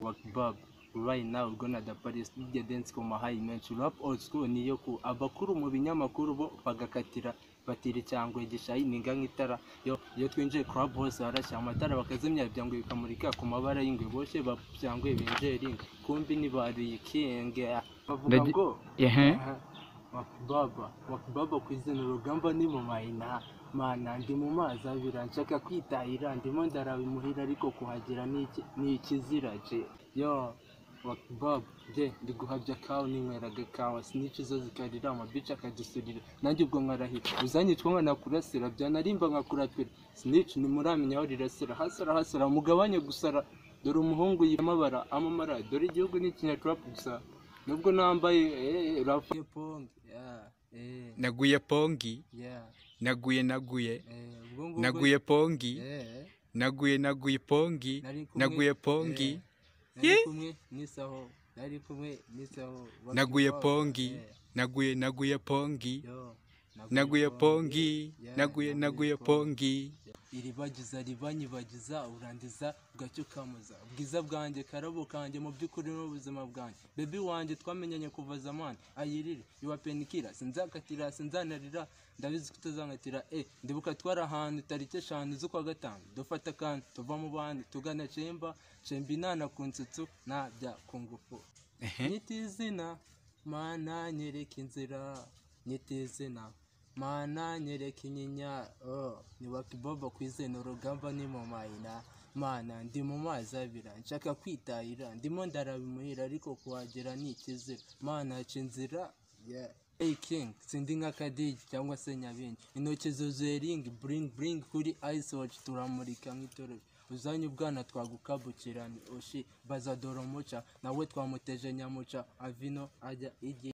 like Bob right now gonna the Paris DJ dance koma high menshi rap old school niyo ku abakuru mu binyamakuru bo bagakatira batira cyangwa igishayi ninga nk'itara yo iyo twinjiye club hose harashya amatara bakazimya byangwe bikamurika ku mabara y'ingwe boshe babyangwe benjering kumbi ni bariyikenge bavuga Ndagi- ngo ehe wakibaba wakibaba ku izina urugamba ni mu mayina mana ndi mu mazi abira nshaka kwitahira ndimo ndarabimuhira ariko kuhagera ni iki- ni ikizira je yo wakibaba je ndi guhabya kawa ninyweraga kawa sinica izo zikarira amabica akadusurira nanjye ubwo nkarahira uzanyitwa nkanakurasira byanarimba nkakuratira sinica ntimuramenya aho rirasira hasara hasara mugabanye gusara dore umuhungu yamabara amamara dore igihugu ni ikinyaturapu gusa nubwo nambaye eh, rap pong yeah eh naguye pongi yeah naguye naguye eh ubwo ngubwo naguye pongi eh naguye naguye pongi nari kumwe naguye pongi eh, nari kumwe n'isaho nari kumwe n'isaho Wakibob, naguye pongi eh, naguye naguye pongi yo, naguye pongi yeah, naguye naguye pongi iribagiza ribanyibagiza urangiza ugacyo ukamuza ubwiza bwanjye karabo kanjye mu by'ukuri n'ubuzima bwanjye bebi wanjye twamenyanye kuva zamani ayirire iwa penikira sinzakatira sinzanarira ndabizi ko utazankatira e ndibuka twari ahantu tariki eshanu z'ukwa gatanu dufata kandi tuva mu bandi tugana cemba cemba inana ku nsetsu ntabya ku ngufu nyita izina mana nyereka inzira nyita izina mana nyereka inyinya oh, ni wakibobo ku izina urugamba ni mu mayina mana ndi mu mazi abira nshaka kwitahira ndimo ndarabimuhira ariko kuhagera ni ikizira mana haca inzira yeah. Hey King, sindi nka Kadiji cyangwa se Nyabingi. Intoki zuzuye ring, bring bring kuri Ice Watch turamurika nk'itoroshi. Uzanye ubwana twagukabukirane, oshi, bazadora umuca, nawe twamuteje nyamuca, avino ajya igihe.